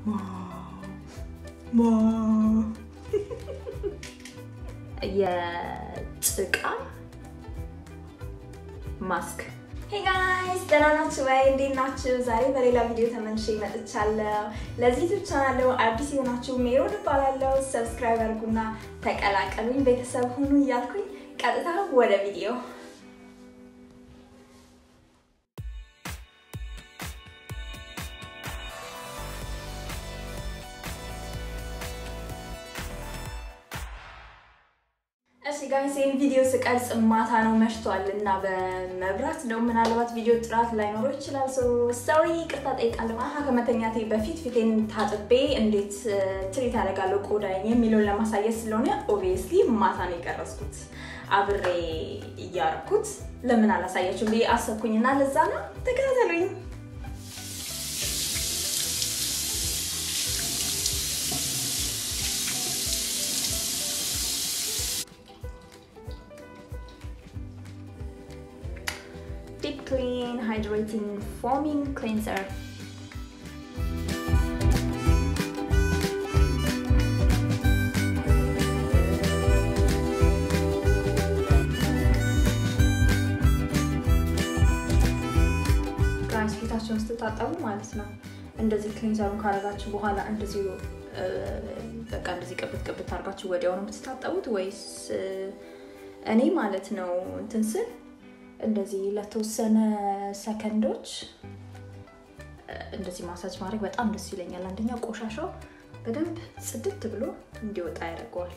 የጭቃ ማስክ ሄይ ጋይስ ደህና ናችሁ ወይ? እንዴት ናችሁ? ዛሬ በሌላ ቪዲዮ ተመልሼ መጥቻለሁ። ለዚህ ዩቱብ ቻናል አዲስ የሆናችሁ ሜሮን እባላለሁ። ሰብስክራይብ አድርጉና ተቀላቀሉኝ፣ ቤተሰብ ሁኑ እያልኩኝ ቀጥታ ወደ ቪዲዮ እሺ ጋይስ ይህን ቪዲዮ ስቀርጽ ማታ ነው መሽቷል እና በመብራት ነው ምናልባት ቪዲዮ ጥራት ላይኖረው ይችላል። ሰሪ ቅርታ ጠይቃለሁ። አሀ ከመተኛቴ በፊት ፊቴን ታጥቤ እንዴት ትሪት አደርጋለሁ ቆዳዬን የሚለውን ለማሳየት ስለሆነ ኦብቪየስሊ ማታ ነው የቀረጽኩት አብሬ እያረኩት ለምን አላሳያችሁም ብዬ አሰብኩኝና ለዛ ነው ተከታተሉኝ። Deep Clean Hydrating Foaming Cleanser. ጋይስ ፊታቸውን ስትታጠቡ ማለት ነው እንደዚህ ክሊንዘሩን ካረጋችሁ በኋላ እንደዚህ በቃ እንደዚህ ቅብት ቅብት አድርጋችሁ ወዲያው ነው የምትታጠቡት ወይስ እኔ ማለት ነው እንትን ስል እንደዚህ ለተወሰነ ሰከንዶች እንደዚህ ማሳጅ ማድረግ በጣም ደስ ይለኛል። አንደኛ ቆሻሻው በደንብ ጽድት ብሎ እንዲወጣ ያደርገዋል።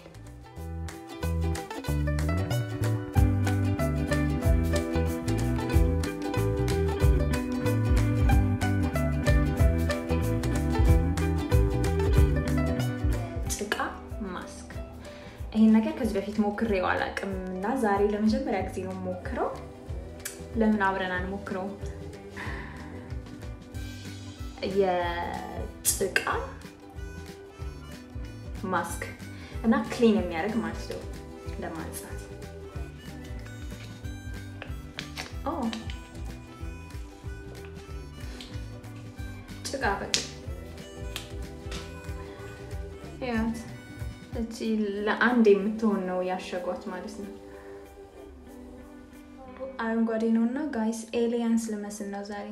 ጭቃ ማስክ ይህን ነገር ከዚህ በፊት ሞክሬው አላውቅም እና ዛሬ ለመጀመሪያ ጊዜ ነው ሞክረው። ለምን አብረን አንሞክረው? የጭቃ ማስክ እና ክሊን የሚያደርግ ማለት ነው ለማንሳት። ጭቃ በቃ እቺ ለአንድ የምትሆን ነው ያሸጓት ማለት ነው። አረንጓዴ ነው እና ጋይስ ኤሊያንስ ልመስል ነው ዛሬ።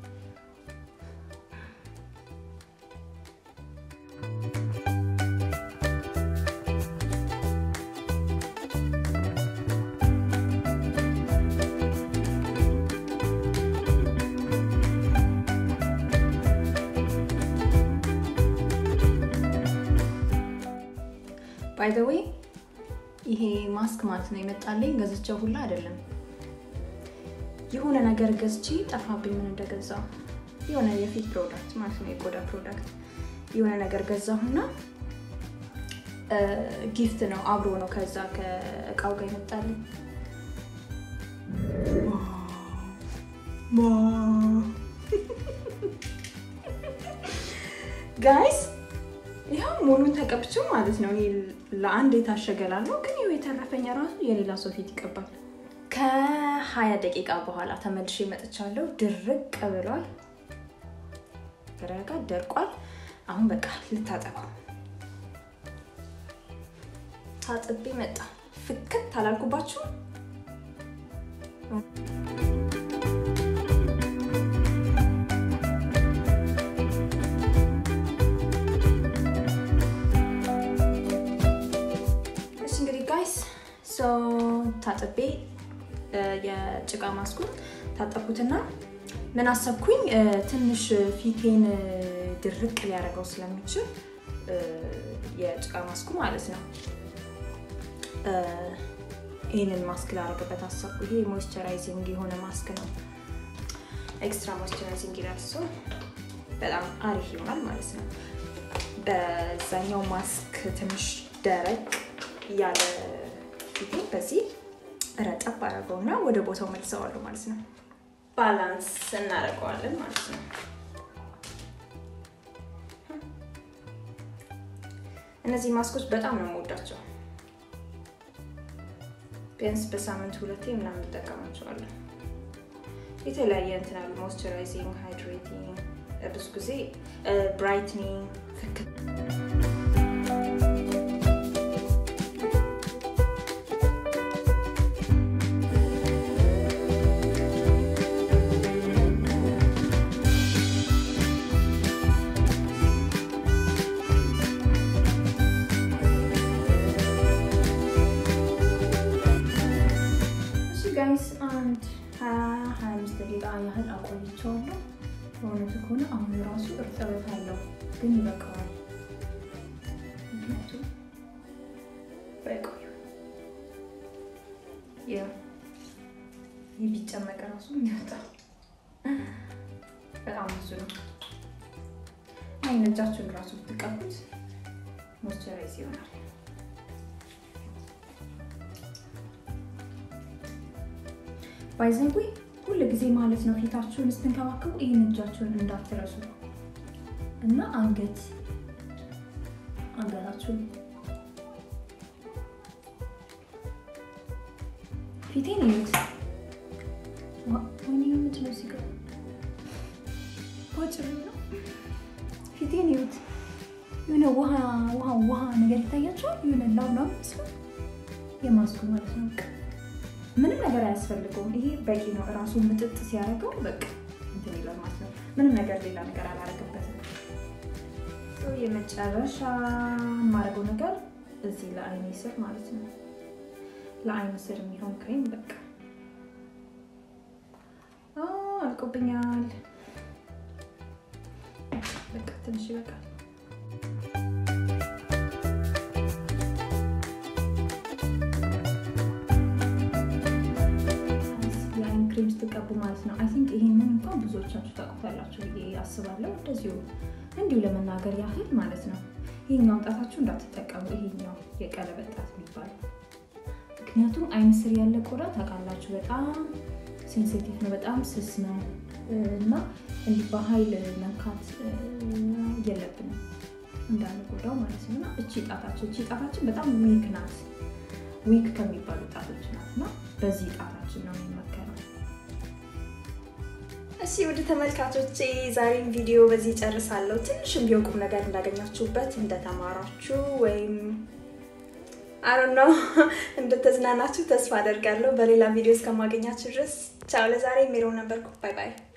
ባይ ዘ ዌይ ይሄ ማስክ ማለት ነው የመጣልኝ ገዝቼው ሁላ አይደለም የሆነ ነገር ገዝቼ ጠፋብኝ። ምን እንደገዛው የሆነ የፊት ፕሮዳክት ማለት ነው የቆዳ ፕሮዳክት የሆነ ነገር ገዛሁና ጊፍት ነው አብሮ ነው ከዛ ከእቃው ጋር ይመጣልኝ። ጋይስ ይኸው ሙሉን ተቀብቼው ማለት ነው ለአንድ የታሸገላለሁ፣ ግን ይኸው የተረፈኝ ራሱ የሌላ ሰው ፊት ይቀባል። ከሀያ ደቂቃ በኋላ ተመልሼ መጥቻለሁ። ድርቅ ብሏል፣ ረጋ ደርቋል። አሁን በቃ ልታጠበው። ታጥቤ መጣ። ፍክት አላልኩባችሁ? እሺ እንግዲህ ጋይስ ታጥቤ የጭቃ ማስኩን ታጠብኩትና ምን አሰብኩኝ፣ ትንሽ ፊቴን ድርቅ ሊያደርገው ስለሚችል የጭቃ ማስኩ ማለት ነው ይህንን ማስክ ላደርግበት አሰብኩ። ይሄ ሞይስቸራይዚንግ የሆነ ማስክ ነው። ኤክስትራ ሞይስቸራይዚንግ ይላል። በጣም አሪፍ ይሆናል ማለት ነው። በዛኛው ማስክ ትንሽ ደረቅ ያለ ፊቴ በዚህ ረጠብ አደረገውና ወደ ቦታው መልሰዋለሁ ማለት ነው። ባላንስ እናደርገዋለን ማለት ነው። እነዚህ ማስኮች በጣም ነው የምወዳቸው። ቢያንስ በሳምንት ሁለቴ ምናምን እንጠቀማቸዋለን። የተለያየ እንትን አሉ ሞይስቸራይዚንግ፣ ሃይድሬቲንግ፣ ብዙ ጊዜ ብራይትኒንግ ፍክት ጋይስ አንድ ሀያ ሀያ አምስት ደቂቃ ያህል አቆይቼዋለሁ። በእውነቱ ከሆነ አሁን ራሱ እርጥበት አለው፣ ግን ይበቃዋል። ምክንያቱም በቆዩ ይህ ቢጨመቅ ራሱ የሚወጣው በጣም ብዙ ነው። አይን እጃችሁን ራሱ ብትቀቡት ሞይስቸራይዝ ይሆናል። ባይዘንጉ ሁል ጊዜ ማለት ነው ፊታችሁን ስትንከባከቡ ይህን እጃችሁን እንዳትረሱ እና አንገት አንገታችሁን ፊቴን እዩት። ወይኔ ምንድን ነው ሲገ ጭር ነው። ፊቴን እዩት። የሆነ ውሃ ውሃ ውሃ ነገር ይታያቸዋል። የሆነ ላብላብ መስሎ የማስኩ ማለት ነው። ምንም ነገር አያስፈልገውም። ይሄ በቂ ነው። እራሱ ምጥጥ ሲያደርገው በቃ እንትን ይላል ማለት ነው። ምንም ነገር ሌላ ነገር አላደርግበትም። የመጨረሻ የማደርገው ነገር እዚህ ለአይኔ ስር ማለት ነው። ለአይን ስር የሚሆን ክሬም በቃ አልቆብኛል። በቃ ትንሽ ይበቃል። ክሬም ስትቀቡ ማለት ነው። አይ ቲንክ ይሄንን እንኳን ብዙዎቻችሁ ታውቁታላችሁ ብዬ አስባለሁ። እንደዚሁ እንዲሁ ለመናገር ያህል ማለት ነው። ይሄኛው ጣታችሁ እንዳትጠቀሙ፣ ይሄኛው የቀለበት ጣት የሚባለው ምክንያቱም አይን ስር ያለ ቆዳ ታውቃላችሁ፣ በጣም ሴንሲቲቭ ነው፣ በጣም ስስ ነው እና እንዲህ በኃይል መንካት የለብንም እንዳንጎዳው ማለት ነው። እና እቺ ጣታችን እቺ ጣታችን በጣም ዊክ ናት፣ ዊክ ከሚባሉ ጣቶች ናት እና በዚህ ጣታችን ነው የሚመከረው። እሺ ውድ ተመልካቾቼ ዛሬም ቪዲዮ በዚህ ጨርሳለሁ። ትንሽም ቢሆን ቁም ነገር እንዳገኛችሁበት እንደተማራችሁ ወይም አሮ ነው እንደተዝናናችሁ ተስፋ አደርጋለሁ። በሌላ ቪዲዮ እስከማገኛችሁ ድረስ ቻው። ለዛሬ ሜሮን ነበርኩ። ባይ ባይ።